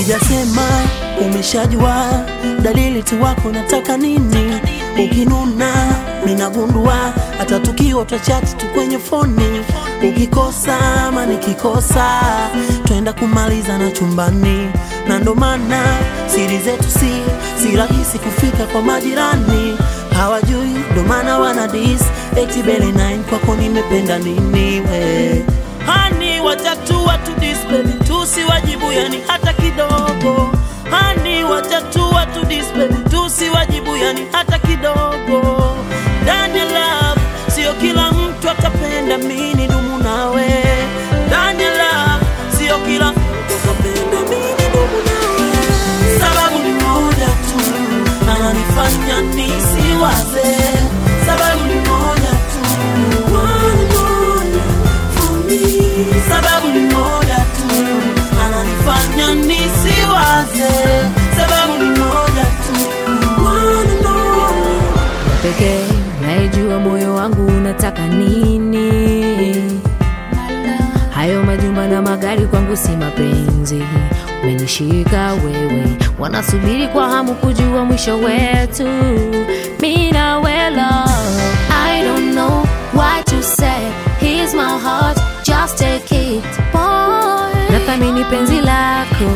Sijasema umeshajua dalili tu wako nataka nini. Ukinuna minagundua, hata tukiwa twachati tu kwenye foni. Ukikosa ama nikikosa, twenda kumaliza na chumbani, na ndo maana siri zetu si si rahisi kufika kwa majirani. Hawajui ndo maana wana dis eti bele 9 kwako nimependa nini we hani watatu watu display tusiwajibu yani hata kidogo hani watatu watu display tusiwajibu yani hata kidogo ndani ya love sio kila mtu atapenda mini dumu nawe ndani ya love sio kila mtu atapenda mini dumu nawe sababu ni moja tu ananifanya nisiwaze sababu ni moja tu One more for me. sababu ni moja tu ananifanya nisiwaze sababu ni moja tu One more. pekee naijua moyo wangu unataka nini. Hayo majumba na magari kwangu si mapenzi, umenishika wewe, wanasubiri kwa hamu kujua mwisho wetu. Mi na we love, I don't know what you say, here's my heart, just take it boy. Nathamini penzi lako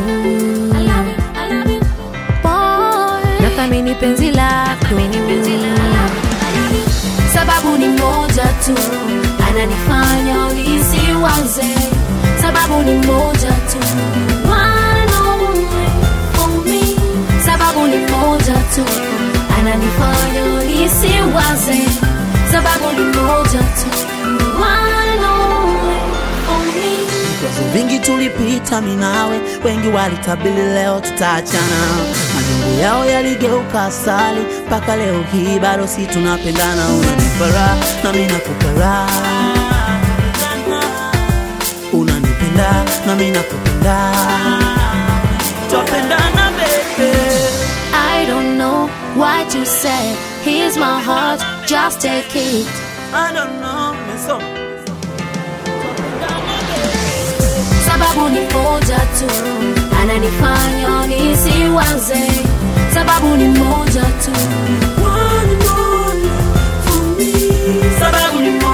boy, nathamini penzi lako sababu ni moja tu ananifanya nisiwaze sababu ni moja tu One only for me. sababu ni moja tu ananifanya nisiwaze sababu ni moja tu One only for me. Vikwazo vingi tulipita minawe, wengi walitabili leo tutaachana. Majungu yao yaligeuka asali, mpaka leo hii bado si tunapendana. Unanipa raha na mimi nakupa raha, unanipenda na mimi nakupenda, twapendana baby. I don't know what you said. Here's my heart, just take it. I don't know, umesoma sababu ni moja tu ananifanya nisiwaze sababu ni moja tu One more for me. sababu ni moja